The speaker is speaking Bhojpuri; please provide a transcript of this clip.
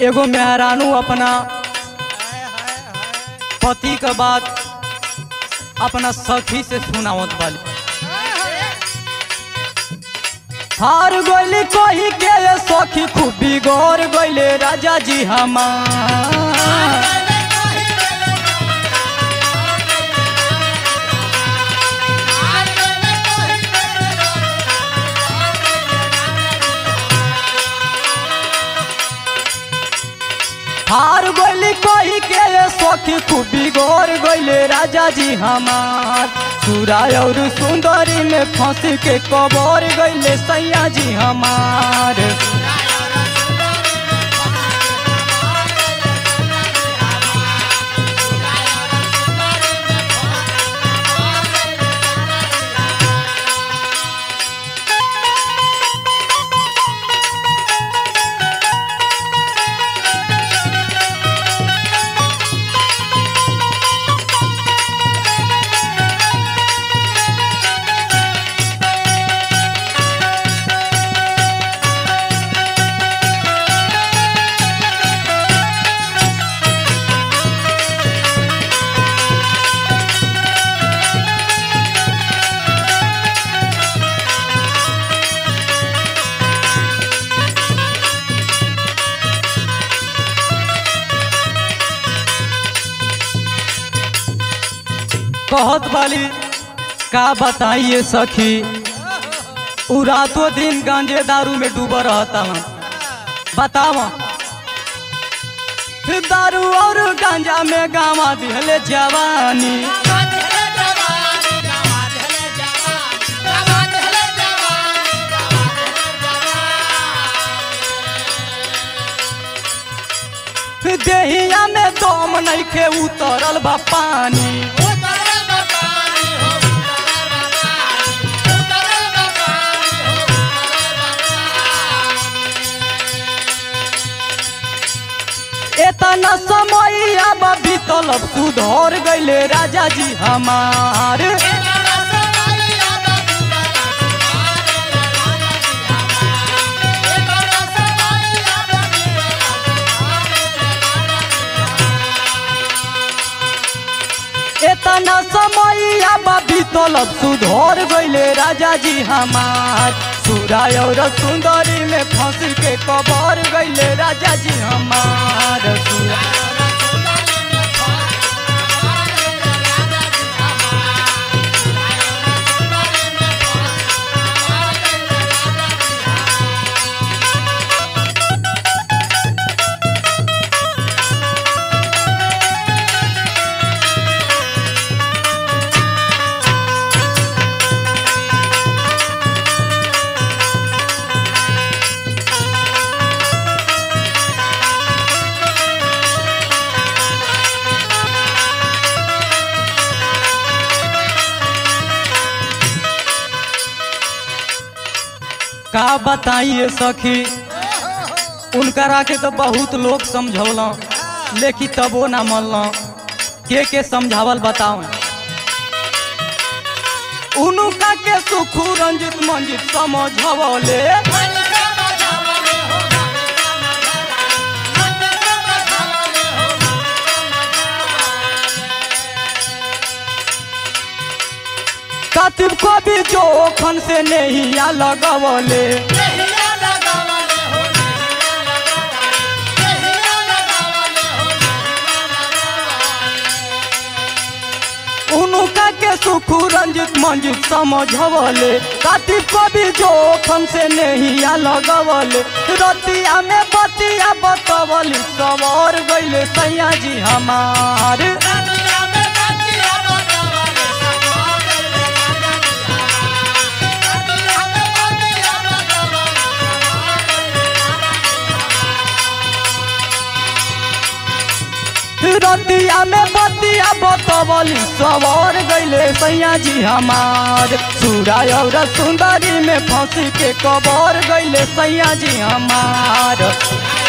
एगो मेहरानू अपना पति के बात अपना सखी से सुनावत वाली हार गोली कोही के सखी खूब बिगड़ गईले राजा जी हमार हार गोली कोही के सखी खूब बिगड़ गईले राजा जी हमार सुराय और सुंदरी में फंस के कबर गईले सैया जी हमार कहत वाली का बताइए सखी उ रातों दिन गांजे दारू में डूबा रहता हूँ बताव दारू और गांजा में गावा दिहले जवानी देहिया में दम नइखे उतरल बा पानी एतना समय अब बीतल अब सुधर गईले राजा जी हमार एतना समय अब बीतल अब सुधर गईले राजा जी हमार सुराय और सुंदरी में फंस के कबर गईले राजा जी हमार सुरा का बताइए सखी उनकरा के तो बहुत लोग समझौल लेकिन तबो ना मनल के के समझावल बताओ उनका के सुखू रंजित मंजित समझवले कतिब को भी जोखन से नहीं लगवले उनका के सुखू रंजित मंजित समझवले कतिब को भी जोखन से नहीं लगवले रतिया में बतिया बतवली सवर गईले सैया जी हमार रतिया में बतिया बतवली सवर गईले सैया जी हमार सुराय और सुंदरी में फंसी के कबर गईले सैया जी हमार